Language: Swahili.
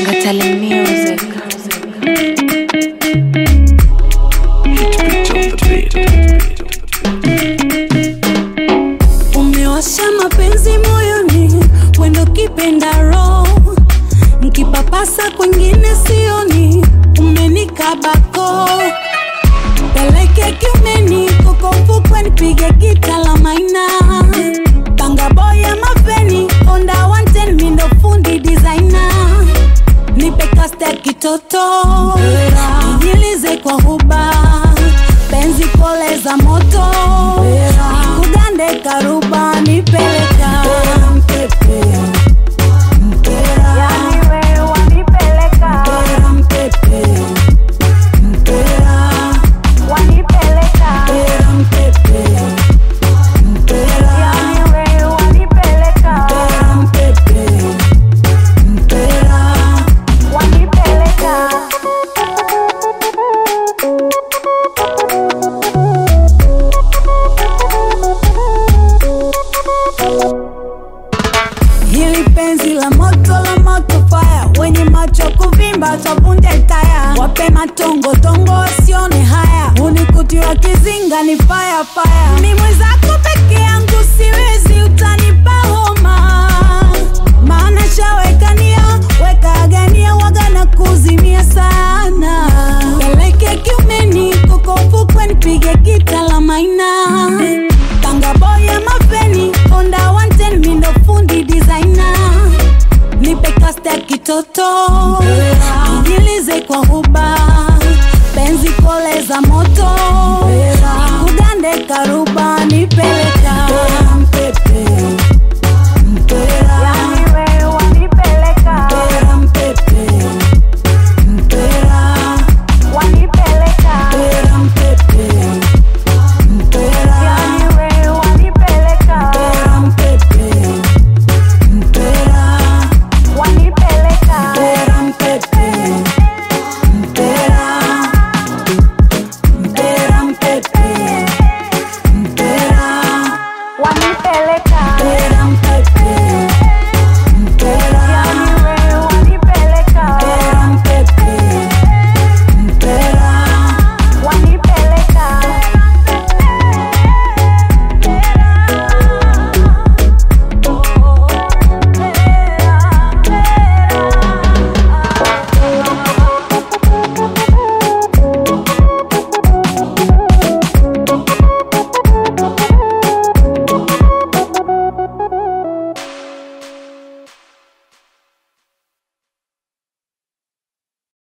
Ngatale Music. Umewasha mapenzi moyoni, wendo kipenda roho, nkipapasa kwengine sioni, umenikabako peleke kiumeni, koko mfukwe nipige gita la maina, banga boya mapeni, onda wanten mindo fundi designer, nipe kaste ya kitoto, nijilize kwa huba, penzi pole za moto, nikugande karuba, nipeleka Yani wewe wanipeleka wanipeleka Yani wewe wanipeleka wanipeleka Hili penzi la moto la moto fire, wenye macho kuvimba tavunja taya, wape matongo tongo wasione haya, unikuti wa kizinga ni fire fire, ni mwenzako peke yangu siwezi, utanipa homa, maana shawekania weka agania waga na kuzimia sana, peleke kiumeni koko ufukwe nipige gita la maina Tanga boya mapeni Honda wanten mindo fundi designer Nipe kaste ya kitoto Nijilize kwa huba